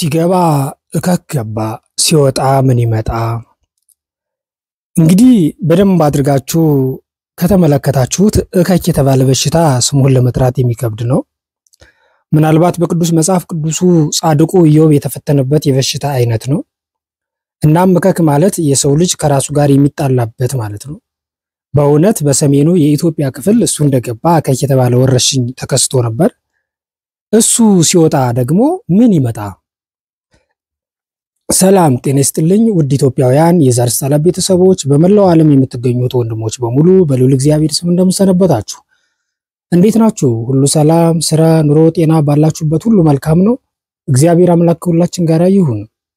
ሲገባ እከክ ገባ፣ ሲወጣ ምን ይመጣ። እንግዲህ በደንብ አድርጋችሁ ከተመለከታችሁት እከክ የተባለ በሽታ ስሙን ለመጥራት የሚከብድ ነው። ምናልባት በቅዱስ መጽሐፍ ቅዱሱ ጻድቁ ኢዮብ የተፈተነበት የበሽታ አይነት ነው። እናም እከክ ማለት የሰው ልጅ ከራሱ ጋር የሚጣላበት ማለት ነው። በእውነት በሰሜኑ የኢትዮጵያ ክፍል እሱ እንደገባ እከክ የተባለ ወረርሽኝ ተከስቶ ነበር። እሱ ሲወጣ ደግሞ ምን ይመጣ? ሰላም ጤና ይስጥልኝ ውድ ኢትዮጵያውያን የዛሪስ ጣላ ቤተሰቦች፣ በመላው ዓለም የምትገኙት ወንድሞች በሙሉ በልዑል እግዚአብሔር ስም እንደምሰነበታችሁ እንዴት ናችሁ? ሁሉ ሰላም፣ ስራ፣ ኑሮ፣ ጤና ባላችሁበት ሁሉ መልካም ነው። እግዚአብሔር አምላክ ከሁላችን ጋር ይሁን።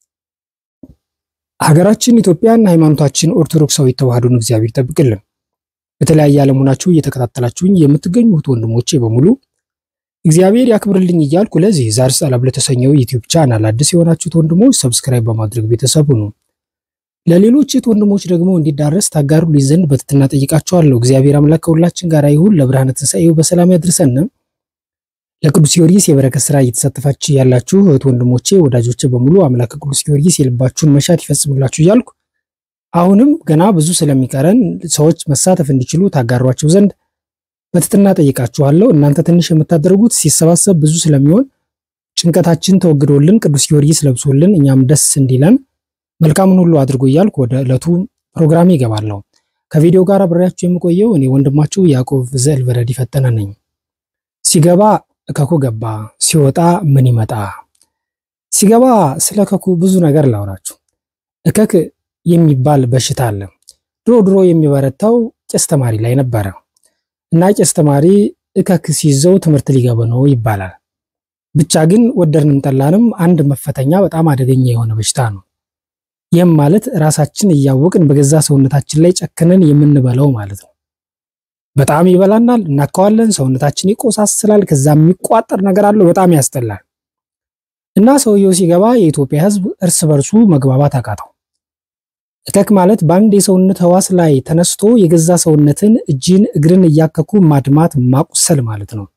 ሀገራችን ኢትዮጵያን፣ ሃይማኖታችን ኦርቶዶክሳዊ ተዋህዶን እግዚአብሔር ይጠብቅልን። በተለያየ ዓለም ሆናችሁ እየተከታተላችሁኝ የምትገኙት ወንድሞቼ በሙሉ እግዚአብሔር ያክብርልኝ እያልኩ ለዚህ ዛሪስ ጣላ ለተሰኘው ዩቲዩብ ቻናል አዲስ የሆናችሁት ወንድሞች ሰብስክራይብ በማድረግ ቤተሰቡ ነው። ለሌሎች እህት ወንድሞች ደግሞ እንዲዳረስ ታጋሩልኝ ዘንድ በትህትና ጠይቃችኋለሁ። እግዚአብሔር አምላክ ከሁላችን ጋር ይሁን። ለብርሃነ ትንሣኤው በሰላም ያድርሰን። ለቅዱስ ጊዮርጊስ የበረከት ስራ እየተሳተፋችሁ ያላችሁ እህት ወንድሞቼ፣ ወዳጆቼ በሙሉ አምላክ ቅዱስ ጊዮርጊስ የልባችሁን መሻት ይፈጽምላችሁ እያልኩ አሁንም ገና ብዙ ስለሚቀረን ሰዎች መሳተፍ እንዲችሉ ታጋሯቸው ዘንድ በትህትና ጠይቃችኋለሁ። እናንተ ትንሽ የምታደርጉት ሲሰባሰብ ብዙ ስለሚሆን ጭንቀታችን ተወግዶልን ቅዱስ ጊዮርጊስ ለብሶልን እኛም ደስ እንዲለን መልካምን ሁሉ አድርጎ እያልኩ ወደ ዕለቱ ፕሮግራም ይገባለሁ። ከቪዲዮ ጋር አብሬያችሁ የምቆየው እኔ ወንድማችሁ ያዕቆብ ዘእልበረድ ፈጠነ ነኝ። ሲገባ እከኩ ገባ፣ ሲወጣ ምን ይመጣ? ሲገባ ስለ እከኩ ብዙ ነገር ላውራችሁ። እከክ የሚባል በሽታ አለ። ድሮ ድሮ የሚበረታው ቄስ ተማሪ ላይ ነበረ እና ቄስ ተማሪ እከክ ሲይዘው ትምህርት ሊገባ ነው ይባላል። ብቻ ግን ወደድንም ጠላንም አንድ መፈተኛ በጣም አደገኛ የሆነ በሽታ ነው። ይህም ማለት ራሳችን እያወቅን በገዛ ሰውነታችን ላይ ጨክነን የምንበላው ማለት ነው። በጣም ይበላናል፣ እናከዋለን፣ ሰውነታችን ይቆሳስላል። ከዛ የሚቋጠር ነገር አለው፣ በጣም ያስጠላል። እና ሰውየው ሲገባ የኢትዮጵያ ሕዝብ እርስ በርሱ መግባባት አቃተው። እከክ ማለት በአንድ የሰውነት ህዋስ ላይ ተነስቶ የገዛ ሰውነትን እጅን፣ እግርን እያከኩ ማድማት ማቁሰል ማለት ነው።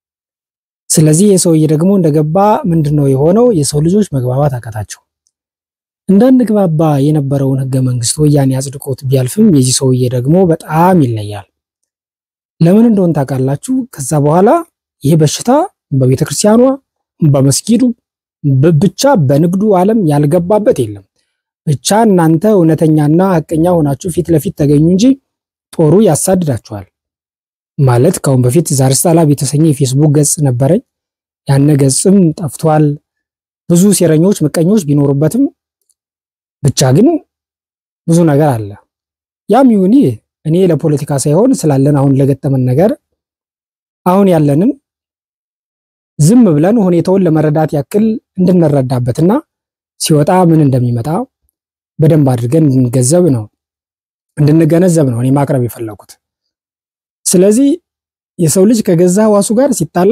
ስለዚህ የሰውዬ ደግሞ እንደገባ ምንድን ነው የሆነው? የሰው ልጆች መግባባት አቃታቸው። እንዳንግባባ የነበረውን ህገ መንግስት ወያኔ አጽድቆት ቢያልፍም የዚህ ሰውዬ ደግሞ በጣም ይለያል። ለምን እንደሆን ታውቃላችሁ? ከዛ በኋላ ይህ በሽታ በቤተ ክርስቲያኗ፣ በመስጊዱ ብቻ በንግዱ ዓለም ያልገባበት የለም። ብቻ እናንተ እውነተኛና ሐቀኛ ሆናችሁ ፊት ለፊት ተገኙ እንጂ ጦሩ ያሳድዳችኋል። ማለት ከአሁን በፊት ዛሪስ ጣላ የተሰኘ የፌስቡክ ገጽ ነበረኝ። ያነ ገጽም ጠፍቷል። ብዙ ሴረኞች፣ ምቀኞች ቢኖሩበትም ብቻ ግን ብዙ ነገር አለ። ያም ይሁን ይህ እኔ ለፖለቲካ ሳይሆን ስላለን አሁን ለገጠመን ነገር አሁን ያለንን ዝም ብለን ሁኔታውን ለመረዳት ያክል እንድንረዳበትና ሲወጣ ምን እንደሚመጣ በደንብ አድርገን እንድንገነዘብ ነው እንድንገነዘብ ነው እኔ ማቅረብ የፈለኩት። ስለዚህ የሰው ልጅ ከገዛ ህዋሱ ጋር ሲጣላ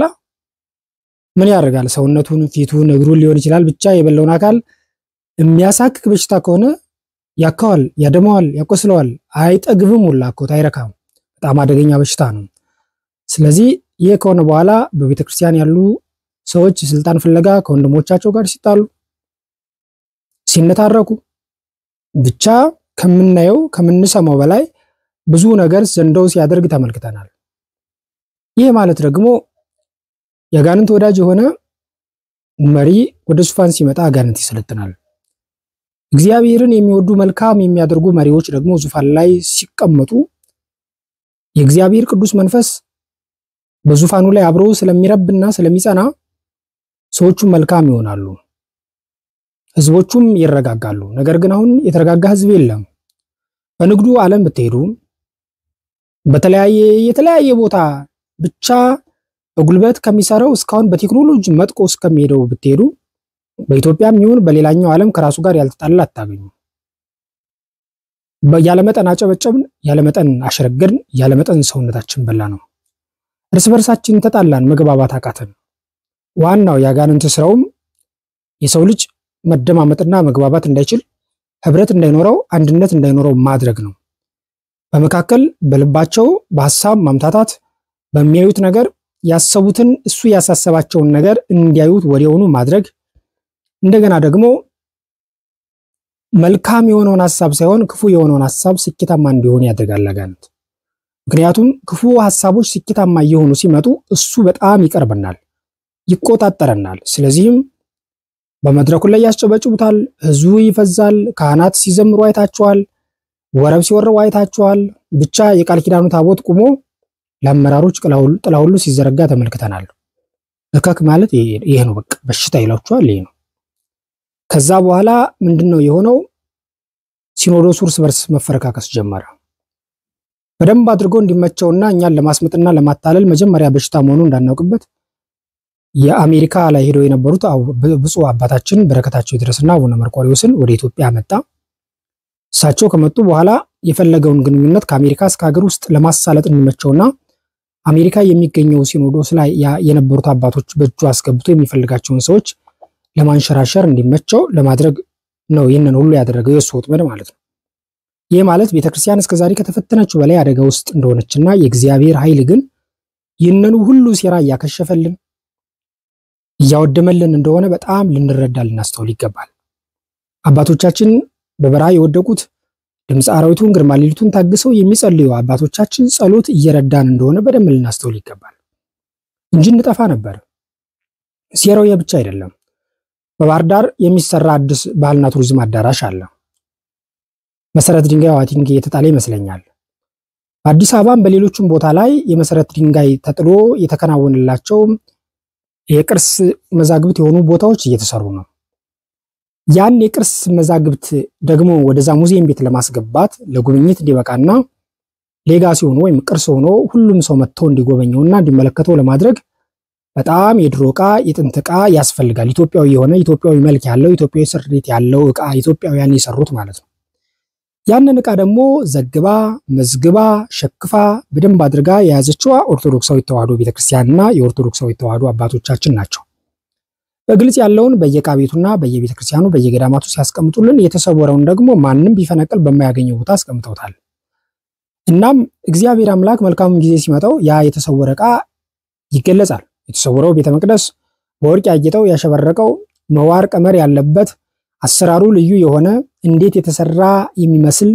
ምን ያደርጋል? ሰውነቱን፣ ፊቱን፣ እግሩን ሊሆን ይችላል ብቻ የበላውን አካል የሚያሳክክ በሽታ ከሆነ ያካዋል፣ ያደማዋል፣ ያቆስለዋል። አይጠግብም ሁላ እኮ አይረካም። በጣም አደገኛ በሽታ ነው። ስለዚህ ይህ ከሆነ በኋላ በቤተ ክርስቲያን ያሉ ሰዎች ስልጣን ፍለጋ ከወንድሞቻቸው ጋር ሲጣሉ፣ ሲነታረኩ ብቻ ከምናየው ከምንሰማው በላይ ብዙ ነገር ዘንዶው ሲያደርግ ተመልክተናል። ይህ ማለት ደግሞ የአጋንንት ወዳጅ የሆነ መሪ ወደ ዙፋን ሲመጣ አጋንንት ይሰለጥናል። እግዚአብሔርን የሚወዱ መልካም የሚያደርጉ መሪዎች ደግሞ ዙፋን ላይ ሲቀመጡ የእግዚአብሔር ቅዱስ መንፈስ በዙፋኑ ላይ አብሮ ስለሚረብና ስለሚጸና ሰዎቹ መልካም ይሆናሉ፣ ህዝቦቹም ይረጋጋሉ። ነገር ግን አሁን የተረጋጋ ህዝብ የለም። በንግዱ ዓለም ብትሄዱ በተለያየ የተለያየ ቦታ ብቻ በጉልበት ከሚሰራው እስካሁን በቴክኖሎጂ መጥቆ እስከሚሄደው ብትሄዱ በኢትዮጵያም ይሁን በሌላኛው ዓለም ከራሱ ጋር ያልተጣላ አታገኙ። ያለመጠን አጨበጨብን፣ ያለመጠን አሸረገድን፣ ያለመጠን ሰውነታችን በላ ነው። እርስ በርሳችን ተጣላን፣ መግባባት አቃተን። ዋናው የአጋንንት ስራውም የሰው ልጅ መደማመጥና መግባባት እንዳይችል፣ ህብረት እንዳይኖረው፣ አንድነት እንዳይኖረው ማድረግ ነው። በመካከል በልባቸው በሀሳብ ማምታታት፣ በሚያዩት ነገር ያሰቡትን እሱ ያሳሰባቸውን ነገር እንዲያዩት ወዲያውኑ ማድረግ እንደገና ደግሞ መልካም የሆነውን ሐሳብ ሳይሆን ክፉ የሆነውን ሐሳብ ስኬታማ እንዲሆን ያደርጋል አጋንንት። ምክንያቱም ክፉ ሐሳቦች ስኬታማ እየሆኑ ሲመጡ እሱ በጣም ይቀርበናል፣ ይቆጣጠረናል። ስለዚህም በመድረኩ ላይ ያስጨበጭቡታል፣ ህዝቡ ይፈዛል፣ ካህናት ሲዘምሩ አይታችኋል፣ ወረብ ሲወረው አይታችኋል። ብቻ የቃል ኪዳኑ ታቦት ቁሞ ለአመራሮች ጥላ ሁሉ ሲዘረጋ ተመልክተናል። እከክ ማለት ይሄ ነው። በቃ በሽታ ይላችኋል። ይሄ ነው። ከዛ በኋላ ምንድን ነው የሆነው? ሲኖዶሱ እርስ በርስ መፈረካከስ ጀመረ። በደንብ አድርጎ እንዲመቸውና እኛን ለማስመጥና ለማታለል መጀመሪያ በሽታ መሆኑ እንዳናውቅበት የአሜሪካ ላይ ሄደው የነበሩት ብፁዕ አባታችን በረከታቸው ይድረስና አቡነ መርቆሬዎስን ወደ ኢትዮጵያ መጣ። እሳቸው ከመጡ በኋላ የፈለገውን ግንኙነት ከአሜሪካ እስከ ሀገር ውስጥ ለማሳለጥ እንዲመቸውና አሜሪካ የሚገኘው ሲኖዶስ ላይ የነበሩት አባቶች በእጁ አስገብቶ የሚፈልጋቸውን ሰዎች ለማንሸራሸር እንዲመቸው ለማድረግ ነው ይህንን ሁሉ ያደረገው የእሱ ወጥመድ ማለት ነው። ይህ ማለት ቤተክርስቲያን እስከዛሬ ከተፈተነችው በላይ አደጋ ውስጥ እንደሆነችና የእግዚአብሔር ኃይል ግን ይህንኑ ሁሉ ሴራ እያከሸፈልን እያወደመልን እንደሆነ በጣም ልንረዳ ልናስተውል ይገባል። አባቶቻችን በበረሃ የወደቁት ድምፀ አራዊቱን ግርማ ሌሊቱን ታግሰው የሚጸልዩ አባቶቻችን ጸሎት እየረዳን እንደሆነ በደንብ ልናስተውል ይገባል እንጂ እንጠፋ ነበር። ሴራው ይህ ብቻ አይደለም። በባህር ዳር የሚሰራ አዲስ ባህልና ቱሪዝም አዳራሽ አለ። መሰረት ድንጋይ ዋቲንግ የተጣለ ይመስለኛል። በአዲስ አበባም በሌሎችም ቦታ ላይ የመሰረት ድንጋይ ተጥሎ የተከናወነላቸው የቅርስ መዛግብት የሆኑ ቦታዎች እየተሰሩ ነው። ያን የቅርስ መዛግብት ደግሞ ወደዛ ሙዚየም ቤት ለማስገባት ለጉብኝት እንዲበቃና ሌጋሲ ሆኖ ወይም ቅርስ ሆኖ ሁሉም ሰው መጥቶ እንዲጎበኘውና እንዲመለከተው ለማድረግ በጣም የድሮ ዕቃ የጥንት ዕቃ ያስፈልጋል። ኢትዮጵያዊ የሆነ ኢትዮጵያዊ መልክ ያለው ኢትዮጵያዊ ስሪት ያለው ዕቃ ኢትዮጵያውያን የሰሩት ማለት ነው። ያንን ዕቃ ደግሞ ዘግባ መዝግባ ሸክፋ በደንብ አድርጋ የያዘችዋ ኦርቶዶክሳዊ ተዋህዶ ቤተክርስቲያንና የኦርቶዶክሳዊ ተዋህዶ አባቶቻችን ናቸው። በግልጽ ያለውን በየዕቃ ቤቱና በየቤተክርስቲያኑ በየገዳማቱ ሲያስቀምጡልን፣ የተሰወረውን ደግሞ ማንም ቢፈነቅል በማያገኘው ቦታ አስቀምጠውታል። እናም እግዚአብሔር አምላክ መልካሙን ጊዜ ሲመጣው ያ የተሰወረ ዕቃ ይገለጻል። የተሰወረው ቤተ መቅደስ በወርቅ ያጌጠው ያሸበረቀው መዋር ቀመር ያለበት አሰራሩ ልዩ የሆነ እንዴት የተሰራ የሚመስል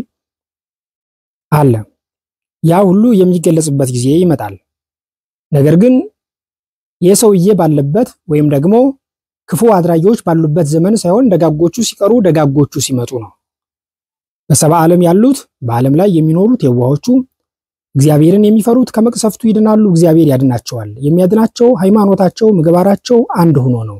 አለ። ያ ሁሉ የሚገለጽበት ጊዜ ይመጣል። ነገር ግን የሰውዬ ባለበት ወይም ደግሞ ክፉ አድራጊዎች ባሉበት ዘመን ሳይሆን ደጋጎቹ ሲቀሩ ደጋጎቹ ሲመጡ ነው። በሰባ ዓለም ያሉት በዓለም ላይ የሚኖሩት የዋሆቹ እግዚአብሔርን የሚፈሩት ከመቅሰፍቱ ይድናሉ፣ እግዚአብሔር ያድናቸዋል። የሚያድናቸው ሃይማኖታቸው፣ ምግባራቸው አንድ ሆኖ ነው።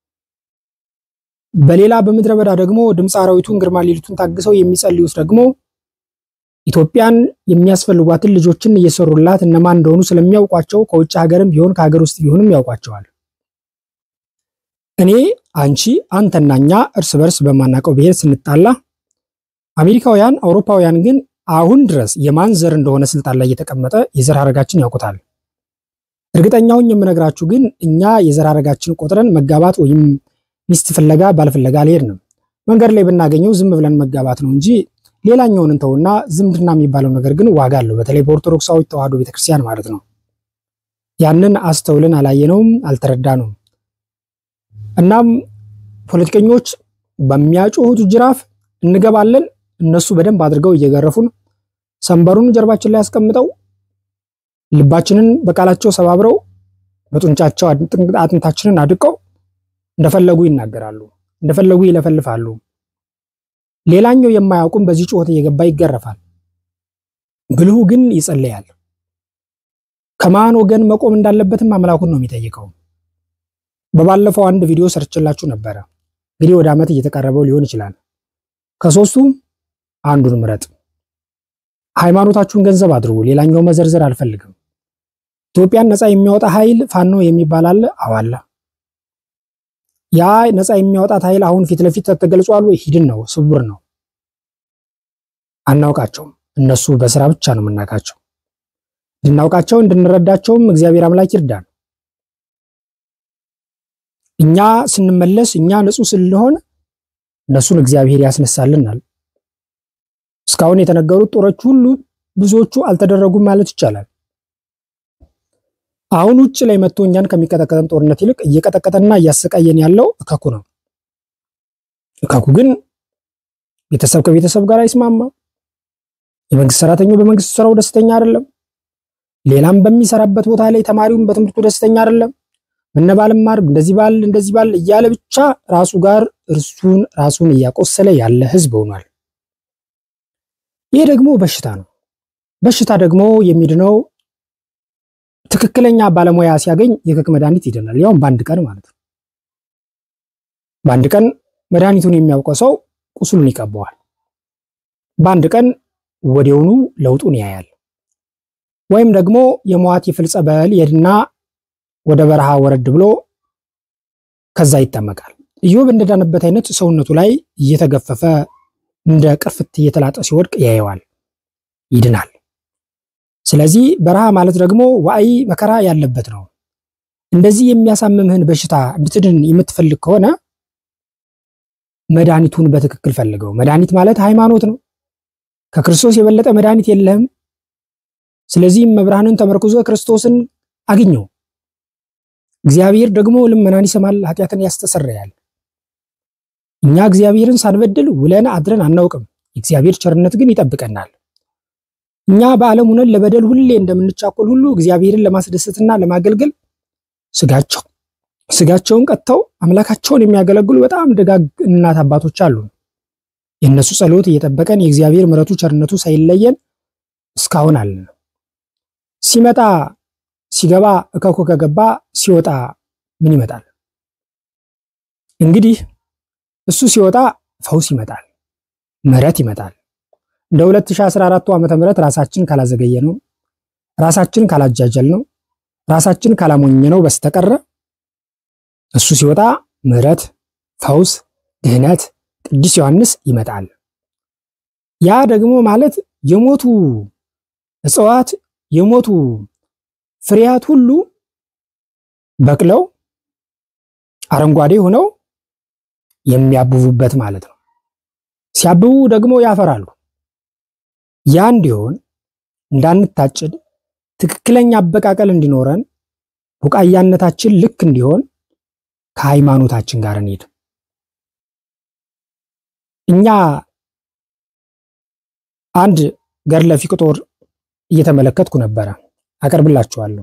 በሌላ በምድረ በዳ ደግሞ ድምፀ አራዊቱን ግርማ ሌሊቱን ታግሰው የሚጸልዩት ደግሞ ኢትዮጵያን የሚያስፈልጓትን ልጆችን እየሰሩላት እነማን እንደሆኑ ስለሚያውቋቸው ከውጭ ሀገርም ቢሆን ከሀገር ውስጥ ቢሆንም ያውቋቸዋል። እኔ፣ አንቺ፣ አንተና እኛ እርስ በርስ በማናውቀው ብሔር ስንጣላ አሜሪካውያን፣ አውሮፓውያን ግን አሁን ድረስ የማን ዘር እንደሆነ ስልጣን ላይ እየተቀመጠ የዘር ሐረጋችን ያውቁታል። እርግጠኛውን የምነግራችሁ ግን እኛ የዘር ሐረጋችን ቆጥረን መጋባት ወይም ሚስት ፍለጋ ባል ፍለጋ አልሄድንም። መንገድ ላይ ብናገኘው ዝም ብለን መጋባት ነው እንጂ ሌላኛውን እንተውና ዝምድና የሚባለው ነገር ግን ዋጋ አለው። በተለይ በኦርቶዶክሳዊ ተዋህዶ ቤተክርስቲያን ማለት ነው። ያንን አስተውልን አላየነውም፣ አልተረዳነውም። እናም ፖለቲከኞች በሚያጮሁት ጅራፍ እንገባለን። እነሱ በደንብ አድርገው እየገረፉን ሰንበሩን ጀርባችን ላይ አስቀምጠው ልባችንን በቃላቸው ሰባብረው በጡንቻቸው አጥንታችንን አድቀው እንደፈለጉ ይናገራሉ፣ እንደፈለጉ ይለፈልፋሉ። ሌላኛው የማያውቁም በዚህ ጩኸት እየገባ ይገረፋል። ብልሁ ግን ይጸለያል። ከማን ወገን መቆም እንዳለበትም አምላኩን ነው የሚጠይቀው። በባለፈው አንድ ቪዲዮ ሰርችላችሁ ነበረ። እንግዲህ ወደ ዓመት እየተቃረበው ሊሆን ይችላል። ከሶስቱ አንዱን ምረጥ። ሃይማኖታችሁን ገንዘብ አድርጉ። ሌላኛው መዘርዘር አልፈልግም። ኢትዮጵያን ነፃ የሚያወጣ ኃይል ፋኖ የሚባል አለ። አዋላ ያ ነፃ የሚያወጣት ኃይል አሁን ፊት ለፊት ተገልጿል ወይ? ሂድን ነው፣ ስውር ነው፣ አናውቃቸውም። እነሱ በስራ ብቻ ነው የምናውቃቸው። እንድናውቃቸው እንድንረዳቸውም እግዚአብሔር አምላክ ይርዳን። እኛ ስንመለስ እኛ ንጹህ ስንሆን እነሱን እግዚአብሔር ያስነሳልናል። እስካሁን የተነገሩት ጦሮች ሁሉ ብዙዎቹ አልተደረጉም ማለት ይቻላል። አሁን ውጭ ላይ መጥቶ እኛን ከሚቀጠቀጠን ጦርነት ይልቅ እየቀጠቀጠና እያሰቃየን ያለው እከኩ ነው። እካኩ ግን ቤተሰብ ከቤተሰብ ጋር አይስማማም። የመንግስት ሰራተኛው በመንግስት ስራው ደስተኛ አይደለም። ሌላም በሚሰራበት ቦታ ላይ ተማሪውም በትምህርቱ ደስተኛ አይደለም። መነባልም ማር እንደዚህ ባል እንደዚህ ባል እያለ ብቻ ራሱ ጋር እርሱን ራሱን እያቆሰለ ያለ ህዝብ ሆኗል። ይህ ደግሞ በሽታ ነው። በሽታ ደግሞ የሚድነው ትክክለኛ ባለሙያ ሲያገኝ የክክ መድኃኒት ይድናል። ያውም በአንድ ቀን ማለት ነው። በአንድ ቀን መድኃኒቱን የሚያውቀው ሰው ቁስሉን ይቀበዋል። በአንድ ቀን ወዲያውኑ ለውጡን ያያል። ወይም ደግሞ የሟት የፍል ጸበል ይሄድና ወደ በረሃ ወረድ ብሎ ከዛ ይጠመቃል። ኢዮብ እንደዳነበት አይነት ሰውነቱ ላይ እየተገፈፈ እንደ ቅርፍት እየተላጠ ሲወድቅ ያየዋል፣ ይድናል። ስለዚህ በረሃ ማለት ደግሞ ዋዕይ መከራ ያለበት ነው። እንደዚህ የሚያሳምምህን በሽታ እንድትድን የምትፈልግ ከሆነ መድኃኒቱን በትክክል ፈልገው። መድኃኒት ማለት ሃይማኖት ነው። ከክርስቶስ የበለጠ መድኃኒት የለህም። ስለዚህም መብርሃንን ተመርኩዞ ክርስቶስን አግኘው። እግዚአብሔር ደግሞ ልመናን ይሰማል፣ ኃጢአትን ያስተሰርያል። እኛ እግዚአብሔርን ሳንበድል ውለን አድረን አናውቅም። የእግዚአብሔር ቸርነት ግን ይጠብቀናል። እኛ በዓለም ሆነን ለበደል ሁሌ እንደምንቻኮል ሁሉ እግዚአብሔርን ለማስደሰትና ለማገልገል ስጋቸው ስጋቸውን ቀጥተው አምላካቸውን የሚያገለግሉ በጣም ደጋግ እናት አባቶች አሉ። የእነሱ ጸሎት እየጠበቀን የእግዚአብሔር ምሕረቱ ቸርነቱ ሳይለየን እስካሁን አለን። ሲመጣ ሲገባ እከኮ ከገባ ሲወጣ ምን ይመጣል? እንግዲህ እሱ ሲወጣ ፈውስ ይመጣል፣ ምሕረት ይመጣል። እንደ 2014 ዓመተ ምህረት ራሳችን ካላዘገየ ነው ራሳችን ካላጃጀል ነው ራሳችን ካላሞኘ ነው በስተቀረ እሱ ሲወጣ ምሕረት፣ ፈውስ፣ ድህነት፣ ቅዱስ ዮሐንስ ይመጣል። ያ ደግሞ ማለት የሞቱ እጽዋት የሞቱ ፍሬያት ሁሉ በቅለው አረንጓዴ ሆነው የሚያብቡበት ማለት ነው። ሲያብቡ ደግሞ ያፈራሉ። ያ እንዲሆን እንዳንታጭድ ትክክለኛ አበቃቀል እንዲኖረን ቡቃያነታችን ልክ እንዲሆን ከሃይማኖታችን ጋር እንሂድ። እኛ አንድ ገድለ ፊቅጦር እየተመለከትኩ ነበረ፣ አቀርብላችኋለሁ።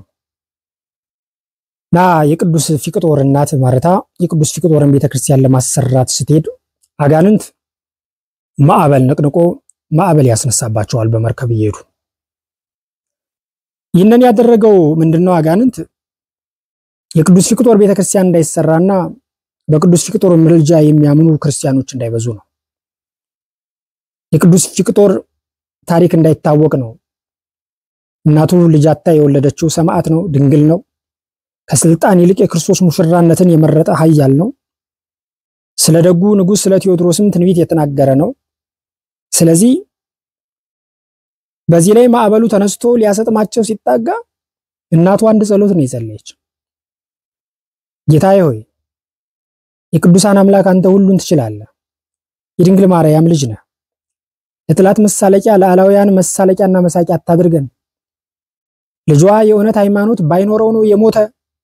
ና የቅዱስ ፊቅጦር እናት ማርታ የቅዱስ ፊቅጦርን ቤተክርስቲያን ለማሰራት ስትሄድ አጋንንት ማዕበል ነቅንቆ ማዕበል ያስነሳባቸዋል በመርከብ እየሄዱ ይህንን ያደረገው ምንድነው? አጋንንት የቅዱስ ፊቅጦር ቤተክርስቲያን እንዳይሰራና በቅዱስ ፊቅጦር ምልጃ የሚያምኑ ክርስቲያኖች እንዳይበዙ ነው። የቅዱስ ፊቅጦር ታሪክ እንዳይታወቅ ነው። እናቱ ልጅ አጥታ የወለደችው ሰማዕት ነው፣ ድንግል ነው። ከስልጣን ይልቅ የክርስቶስ ሙሽራነትን የመረጠ ኃያል ነው። ስለ ደጉ ንጉሥ ስለ ቴዎድሮስም ትንቢት የተናገረ ነው። ስለዚህ በዚህ ላይ ማዕበሉ ተነስቶ ሊያሰጥማቸው ሲጣጋ እናቱ አንድ ጸሎት ነው የጸለየች። ጌታዬ ሆይ የቅዱሳን አምላክ አንተ ሁሉን ትችላለህ፣ የድንግል ማርያም ልጅ ነህ። ለጥላት መሳለቂያ ለአላውያን መሳለቂያና መሳቂያ አታድርገን። ልጇ የእውነት ሃይማኖት ባይኖረው ነው የሞተ።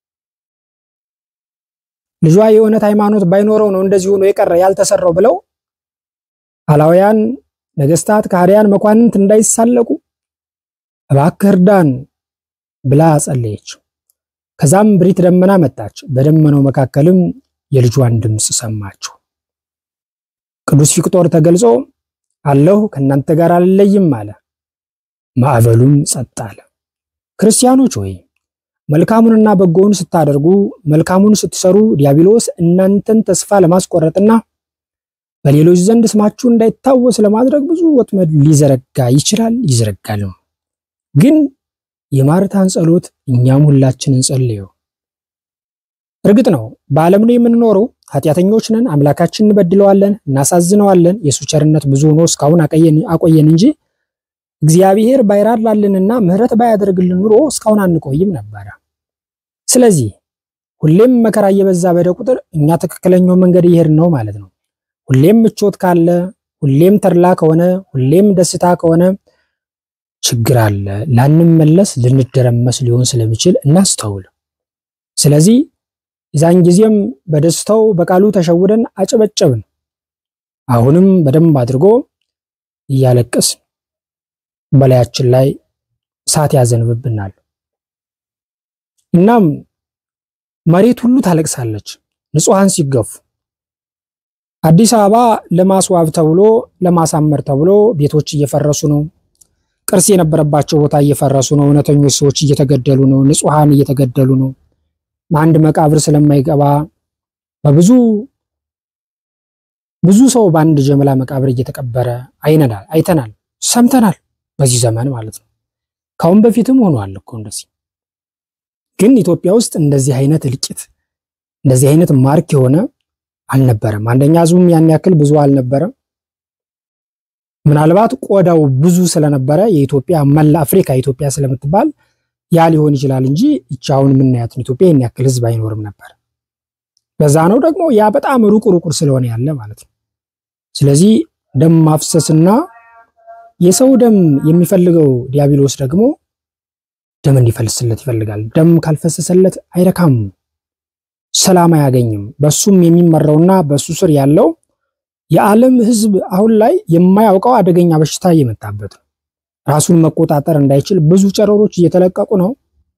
ልጇ የእውነት ሃይማኖት ባይኖረው ነው እንደዚህ ሆኖ የቀረ ያልተሰራው ብለው አላውያን ነገስታት፣ ከሃዲያን፣ መኳንንት እንዳይሳለቁ እባክህ እርዳን ብላ ጸለየች። ከዛም ብሪት ደመና መጣች። በደመናው መካከልም የልጇን ድምፅ ሰማችው። ቅዱስ ፊቅጦር ተገልጾ አለሁ ከእናንተ ጋር አልለይም አለ። ማዕበሉም ጸጥ አለ። ክርስቲያኖች ሆይ መልካሙንና በጎውን ስታደርጉ መልካሙን ስትሰሩ ዲያብሎስ እናንተን ተስፋ ለማስቆረጥና በሌሎች ዘንድ ስማችሁ እንዳይታወስ ለማድረግ ብዙ ወጥመድ ሊዘረጋ ይችላል፣ ይዘረጋል። ግን የማርታን ጸሎት እኛም ሁላችን እንጸልየው። እርግጥ ነው በዓለም ላይ የምንኖረው ኃጢአተኞች ነን፣ አምላካችን እንበድለዋለን፣ እናሳዝነዋለን። የእሱ ቸርነት ብዙ ሆኖ እስካሁን አቆየን እንጂ እግዚአብሔር ባይራራልንና ምሕረት ባያደርግልን ኑሮ እስካሁን አንቆይም ነበረ። ስለዚህ ሁሌም መከራ እየበዛ በሄደ ቁጥር እኛ ትክክለኛው መንገድ እየሄድን ነው ማለት ነው። ሁሌም ምቾት ካለ፣ ሁሌም ተድላ ከሆነ፣ ሁሌም ደስታ ከሆነ ችግር አለ። ላንመለስ ልንደረመስ ሊሆን ስለሚችል እናስተውል። ስለዚህ የዛን ጊዜም በደስታው በቃሉ ተሸውደን አጨበጨብን። አሁንም በደንብ አድርጎ እያለቀስ በላያችን ላይ እሳት ያዘንብብናል። እናም መሬት ሁሉ ታለቅሳለች ንጹሐን ሲገፉ። አዲስ አበባ ለማስዋብ ተብሎ ለማሳመር ተብሎ ቤቶች እየፈረሱ ነው። ቅርስ የነበረባቸው ቦታ እየፈረሱ ነው። እውነተኞች ሰዎች እየተገደሉ ነው። ንጹሐን እየተገደሉ ነው። አንድ መቃብር ስለማይገባ በብዙ ብዙ ሰው በአንድ ጀምላ መቃብር እየተቀበረ አይነናል፣ አይተናል፣ ሰምተናል። በዚህ ዘመን ማለት ነው። ካሁን በፊትም ሆኗል እኮ እንደዚህ። ግን ኢትዮጵያ ውስጥ እንደዚህ አይነት እልቂት እንደዚህ አይነት ማርክ የሆነ አልነበረም። አንደኛ ህዝቡም ያን ያክል ብዙ አልነበረም። ምናልባት ቆዳው ብዙ ስለነበረ የኢትዮጵያ መላ አፍሪካ ኢትዮጵያ ስለምትባል ያ ሊሆን ይችላል እንጂ ይቺ አሁን የምናያትን ኢትዮጵያ ያን ያክል ህዝብ አይኖርም ነበር። በዛ ነው ደግሞ ያ በጣም ሩቅ ሩቅ ስለሆነ ያለ ማለት ነው። ስለዚህ ደም ማፍሰስና የሰው ደም የሚፈልገው ዲያብሎስ ደግሞ ደም እንዲፈልስለት ይፈልጋል። ደም ካልፈሰሰለት አይረካም፣ ሰላም አያገኝም። በሱም የሚመራውና በሱ ስር ያለው የዓለም ህዝብ አሁን ላይ የማያውቀው አደገኛ በሽታ እየመጣበት ነው። ራሱን መቆጣጠር እንዳይችል ብዙ ጨረሮች እየተለቀቁ ነው።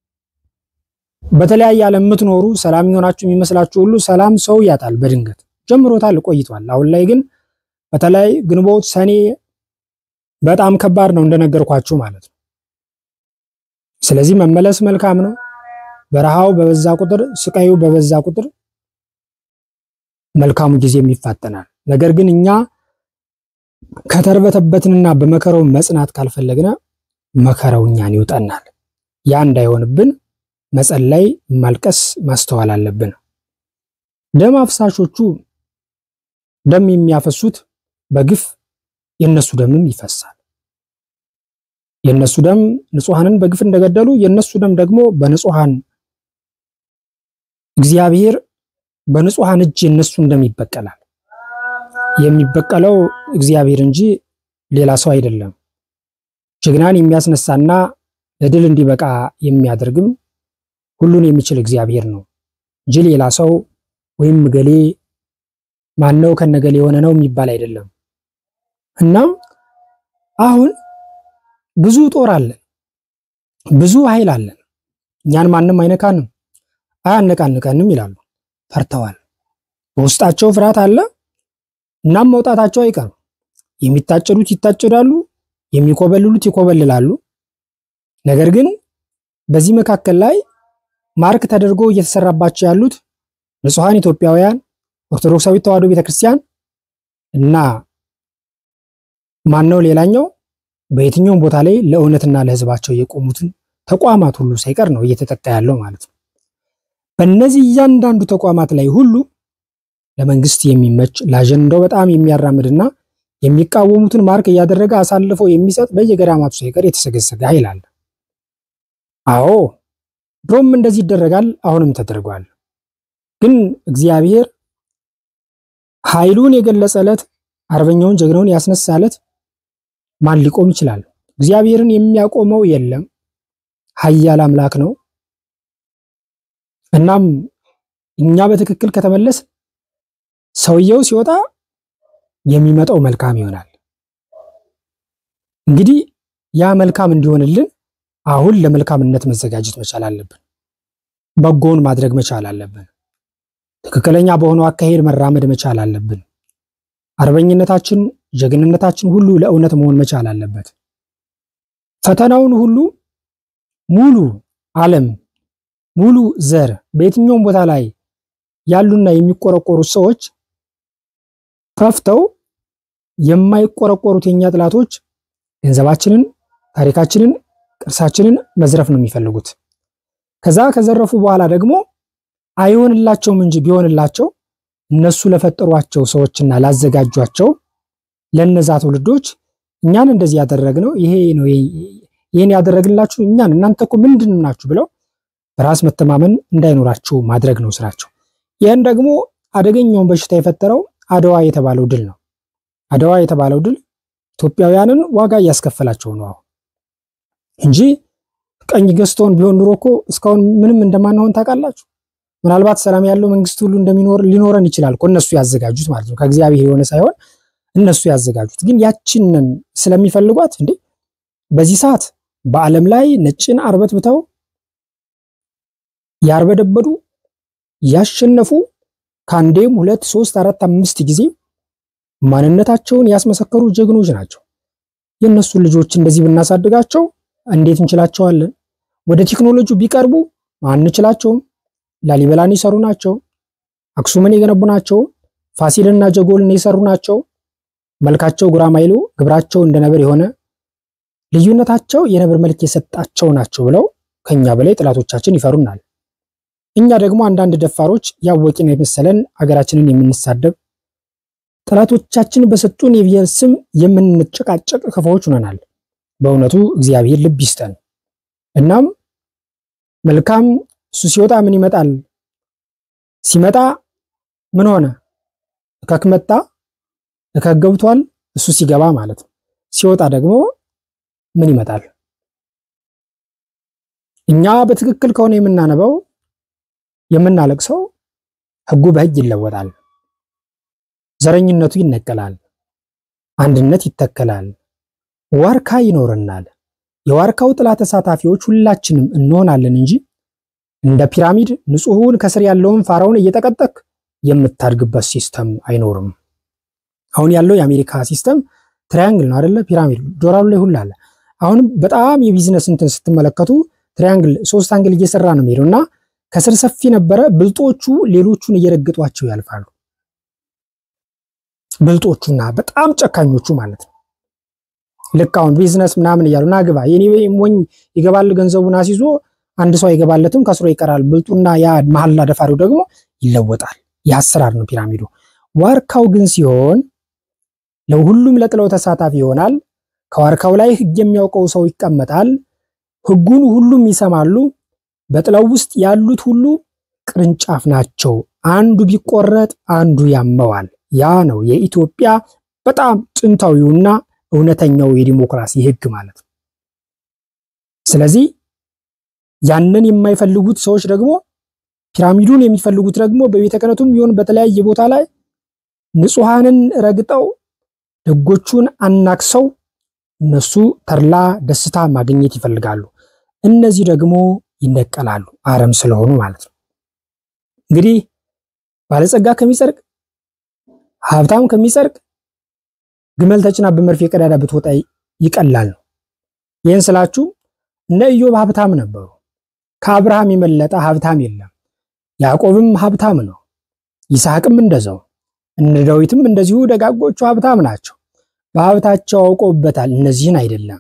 በተለያየ ዓለም የምትኖሩ ሰላም የሆናችሁ የሚመስላችሁ ሁሉ ሰላም ሰው ያጣል። በድንገት ጀምሮታል፣ ቆይቷል። አሁን ላይ ግን በተለይ ግንቦት፣ ሰኔ በጣም ከባድ ነው እንደነገርኳችሁ ማለት ነው። ስለዚህ መመለስ መልካም ነው። በረሃው በበዛ ቁጥር ስቃዩ በበዛ ቁጥር መልካሙ ጊዜም ይፋጠናል። ነገር ግን እኛ ከተርበተበትንና በመከራው መጽናት ካልፈለግነ መከራው እኛን ይውጠናል። ያ እንዳይሆንብን መጸለይ፣ ማልቀስ፣ ማስተዋል አለብን። ደም አፍሳሾቹ ደም የሚያፈሱት በግፍ የነሱ ደምም ይፈሳል። የነሱ ደም ንጹሐንን በግፍ እንደገደሉ የነሱ ደም ደግሞ በንጹሐን እግዚአብሔር በንጹሐን እጅ የነሱን ደም ይበቀላል። የሚበቀለው እግዚአብሔር እንጂ ሌላ ሰው አይደለም። ጀግናን የሚያስነሳና ለድል እንዲበቃ የሚያደርግም ሁሉን የሚችል እግዚአብሔር ነው እንጂ ሌላ ሰው ወይም ገሌ ማነው ከነገሌ የሆነ ነው የሚባል አይደለም። እና አሁን ብዙ ጦር አለን፣ ብዙ ኃይል አለን። እኛን ማንም አይነካንም፣ አያነቃንቀንም ይላሉ። ፈርተዋል። በውስጣቸው ፍርሃት አለ። እናም መውጣታቸው አይቀርም። የሚታጨዱት ይታጨዳሉ፣ የሚኮበልሉት ይኮበልላሉ። ነገር ግን በዚህ መካከል ላይ ማርክ ተደርጎ እየተሰራባቸው ያሉት ንጹሐን ኢትዮጵያውያን ኦርቶዶክሳዊት ተዋሕዶ ቤተክርስቲያን እና ማነው ሌላኛው በየትኛውም ቦታ ላይ ለእውነትና ለሕዝባቸው የቆሙትን ተቋማት ሁሉ ሳይቀር ነው እየተጠቃ ያለው ማለት ነው። በእነዚህ እያንዳንዱ ተቋማት ላይ ሁሉ ለመንግስት የሚመች ለአጀንዳው በጣም የሚያራምድና የሚቃወሙትን ማርክ እያደረገ አሳልፎ የሚሰጥ በየገዳማቱ ሳይቀር የተሰገሰገ ኃይል አለ። አዎ ድሮም እንደዚህ ይደረጋል፣ አሁንም ተደርጓል። ግን እግዚአብሔር ኃይሉን የገለጸለት አርበኛውን ጀግናውን ያስነሳለት ማን ሊቆም ይችላል? እግዚአብሔርን የሚያቆመው የለም። ኃያል አምላክ ነው። እናም እኛ በትክክል ከተመለስ ሰውየው ሲወጣ የሚመጣው መልካም ይሆናል። እንግዲህ ያ መልካም እንዲሆንልን አሁን ለመልካምነት መዘጋጀት መቻል አለብን። በጎውን ማድረግ መቻል አለብን። ትክክለኛ በሆነው አካሄድ መራመድ መቻል አለብን። አርበኝነታችን፣ ጀግንነታችን ሁሉ ለእውነት መሆን መቻል አለበት። ፈተናውን ሁሉ ሙሉ ዓለም ሙሉ ዘር በየትኛውም ቦታ ላይ ያሉና የሚቆረቆሩት ሰዎች ከፍተው የማይቆረቆሩት የኛ ጥላቶች ገንዘባችንን፣ ታሪካችንን፣ ቅርሳችንን መዝረፍ ነው የሚፈልጉት። ከዛ ከዘረፉ በኋላ ደግሞ አይሆንላቸውም እንጂ ቢሆንላቸው እነሱ ለፈጠሯቸው ሰዎችና ላዘጋጇቸው ለነዛ ትውልዶች እኛን እንደዚህ ያደረግነው ይሄ ነው ይሄን ያደረግላችሁ እኛን እናንተ እኮ ምንድን ናችሁ ብለው በራስ መተማመን እንዳይኖራቸው ማድረግ ነው ስራቸው። ይህን ደግሞ አደገኛውን በሽታ የፈጠረው አድዋ የተባለው ድል ነው። አድዋ የተባለው ድል ኢትዮጵያውያንን ዋጋ እያስከፈላቸው ነው አሁን እንጂ ቀኝ ገዝቶን ቢሆን ኑሮ እኮ እስካሁን ምንም እንደማንሆን ታውቃላችሁ። ምናልባት ሰላም ያለው መንግስት ሁሉ እንደሚኖር ሊኖረን ይችላል እኮ እነሱ ያዘጋጁት ማለት ነው። ከእግዚአብሔር የሆነ ሳይሆን እነሱ ያዘጋጁት። ግን ያችንን ስለሚፈልጓት እንዴ በዚህ ሰዓት በዓለም ላይ ነጭን አርበትብተው ያርበደበዱ ያሸነፉ ከአንዴም ሁለት ሶስት አራት አምስት ጊዜ ማንነታቸውን ያስመሰከሩ ጀግኖች ናቸው። የእነሱን ልጆች እንደዚህ ብናሳድጋቸው እንዴት እንችላቸዋለን? ወደ ቴክኖሎጂው ቢቀርቡ አንችላቸውም። ላሊበላን የሰሩ ናቸው። አክሱምን የገነቡ ናቸው። ፋሲልና ጀጎልን የሰሩ ናቸው። መልካቸው ጉራማይሎ፣ ግብራቸው እንደ ነብር የሆነ ልዩነታቸው የነብር መልክ የሰጣቸው ናቸው ብለው ከኛ በላይ ጠላቶቻችን ይፈሩናል። እኛ ደግሞ አንዳንድ ደፋሮች ያወቅን የመሰለን አገራችንን የምንሳደብ ጠላቶቻችን በሰጡን የብሔር ስም የምንጨቃጨቅ ክፉዎች ሆነናል። በእውነቱ እግዚአብሔር ልብ ይስጠን። እናም መልካም እሱ ሲወጣ ምን ይመጣል? ሲመጣ ምን ሆነ? እከክ መጣ፣ እከክ ገብቷል። እሱ ሲገባ ማለት ነው። ሲወጣ ደግሞ ምን ይመጣል? እኛ በትክክል ከሆነ የምናነበው የምናለቅሰው ሕጉ በሕግ ይለወጣል። ዘረኝነቱ ይነቀላል። አንድነት ይተከላል። ዋርካ ይኖረናል። የዋርካው ጥላ ተሳታፊዎች ሁላችንም እንሆናለን እንጂ እንደ ፒራሚድ ንጹሑን ከስር ያለውን ፋራውን እየጠቀጠቅ የምታድግበት ሲስተም አይኖርም። አሁን ያለው የአሜሪካ ሲስተም ትራያንግል ነው አይደለ? ፒራሚድ ዶላሩ ላይ ሁላ አለ። አሁንም በጣም የቢዝነስ እንትን ስትመለከቱ ትራያንግል ሶስት አንግል እየሰራ ነው የሚሄደው እና ከስር ሰፊ ነበረ። ብልጦቹ ሌሎቹን እየረገጧቸው ያልፋሉ። ብልጦቹና በጣም ጨካኞቹ ማለት ነው። ልክ አሁን ቢዝነስ ምናምን እያሉ ና ግባ የኔ ሞኝ ይገባል ገንዘቡን አስይዞ አንድ ሰው አይገባለትም ከስሮ ይቀራል። ብልጡና ያ መሀላ ደፋሪው ደግሞ ይለወጣል። የአሰራር ነው ፒራሚዱ። ዋርካው ግን ሲሆን ለሁሉም ለጥለው ተሳታፊ ይሆናል። ከዋርካው ላይ ህግ የሚያውቀው ሰው ይቀመጣል። ህጉን ሁሉም ይሰማሉ። በጥለው ውስጥ ያሉት ሁሉ ቅርንጫፍ ናቸው። አንዱ ቢቆረጥ አንዱ ያመዋል። ያ ነው የኢትዮጵያ በጣም ጥንታዊውና እውነተኛው የዲሞክራሲ ህግ ማለት ነው። ስለዚህ ያንን የማይፈልጉት ሰዎች ደግሞ ፒራሚዱን የሚፈልጉት ደግሞ በቤተ ክህነቱም ቢሆን በተለያየ ቦታ ላይ ንጹሐንን ረግጠው ደጎቹን አናክሰው እነሱ ተድላ ደስታ ማግኘት ይፈልጋሉ። እነዚህ ደግሞ ይነቀላሉ፣ አረም ስለሆኑ ማለት ነው። እንግዲህ ባለጸጋ ከሚጸድቅ ሀብታም ከሚጸድቅ ግመል ተጭና በመርፌ ቀዳዳ ብትወጣ ይቀላል ነው። ይህን ስላችሁ እነ ኢዮብ ሀብታም ነበሩ። ከአብርሃም የመለጠ ሀብታም የለም። ያዕቆብም ሀብታም ነው። ይስሐቅም እንደዛው። እነ ዳዊትም እንደዚሁ ደጋጎቹ ሀብታም ናቸው። በሀብታቸው አውቀውበታል። እነዚህን አይደለም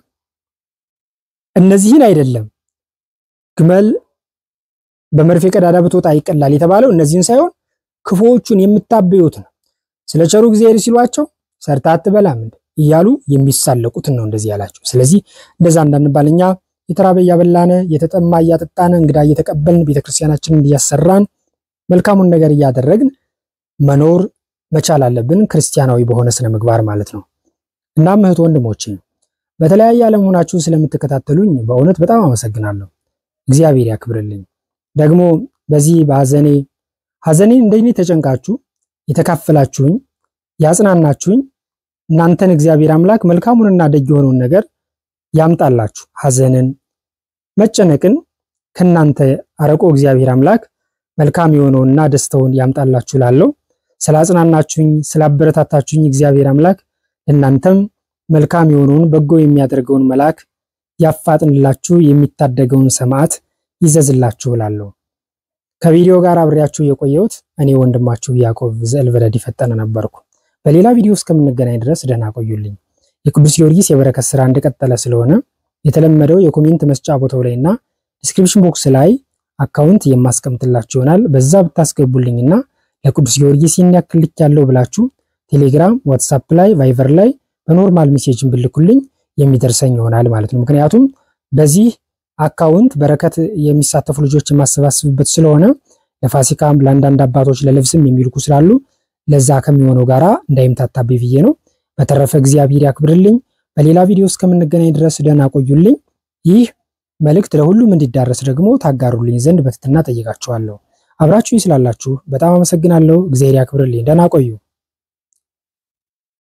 እነዚህን አይደለም ግመል በመርፌ ቀዳዳ ብትወጣ ይቀላል የተባለው እነዚህን ሳይሆን ክፉዎቹን የምታበዩት ነው። ስለ ቸሩ እግዚአብሔር ሲሏቸው ሰርታ አትበላም እያሉ የሚሳለቁትን ነው እንደዚህ ያላቸው። ስለዚህ እንደዛ እንዳንባል እኛ የተራበ እያበላን የተጠማ እያጠጣን እንግዳ እየተቀበልን ቤተክርስቲያናችንን እያሰራን መልካሙን ነገር እያደረግን መኖር መቻል አለብን፣ ክርስቲያናዊ በሆነ ስነ ምግባር ማለት ነው። እናም እህት ወንድሞቼ በተለያየ ዓለም ሆናችሁ ስለምትከታተሉኝ በእውነት በጣም አመሰግናለሁ። እግዚአብሔር ያክብርልኝ። ደግሞ በዚህ በሐዘኔ ሐዘኔን እንደኔ ተጨንቃችሁ የተካፈላችሁኝ ያጽናናችሁኝ እናንተን እግዚአብሔር አምላክ መልካሙንና ደግ የሆነውን ነገር ያምጣላችሁ። ሐዘንን መጨነቅን ከናንተ አረቆ እግዚአብሔር አምላክ መልካም የሆነውንና ደስታውን ያምጣላችሁ ላለው ስላጽናናችሁኝ ስላበረታታችሁኝ እግዚአብሔር አምላክ እናንተም መልካም የሆነውን በጎ የሚያደርገውን መልአክ ያፋጥንላችሁ የሚታደገውን ሰማዕት ይዘዝላችሁ ብላለሁ። ከቪዲዮ ጋር አብሬያችሁ የቆየሁት እኔ ወንድማችሁ ያዕቆብ ዘእልበረድ ፈጠነ ነበርኩ። በሌላ ቪዲዮ እስከምንገናኝ ድረስ ደህና ቆዩልኝ። የቅዱስ ጊዮርጊስ የበረከት ስራ እንደቀጠለ ስለሆነ የተለመደው የኮሜንት መስጫ ቦታው ላይ እና ዲስክሪፕሽን ቦክስ ላይ አካውንት የማስቀምጥላችሁ ይሆናል። በዛ ብታስገቡልኝና ለቅዱስ ጊዮርጊስ ይህን ያክል ልክ ያለው ብላችሁ ቴሌግራም፣ ዋትሳፕ ላይ፣ ቫይቨር ላይ በኖርማል ሜሴጅን ብልኩልኝ የሚደርሰኝ ይሆናል ማለት ነው። ምክንያቱም በዚህ አካውንት በረከት የሚሳተፉ ልጆች የማሰባስብበት ስለሆነ ለፋሲካም ለአንዳንድ አባቶች ለልብስም የሚልኩ ስላሉ ለዛ ከሚሆነው ጋራ እንዳይምታታብኝ ብዬ ነው። በተረፈ እግዚአብሔር ያክብርልኝ። በሌላ ቪዲዮ እስከምንገናኝ ድረስ ደህና ቆዩልኝ። ይህ መልእክት ለሁሉም እንዲዳረስ ደግሞ ታጋሩልኝ ዘንድ በትህትና ጠይቃችኋለሁ። አብራችሁኝ ስላላችሁ በጣም አመሰግናለሁ። እግዚአብሔር ያክብርልኝ። ደህና ቆዩ።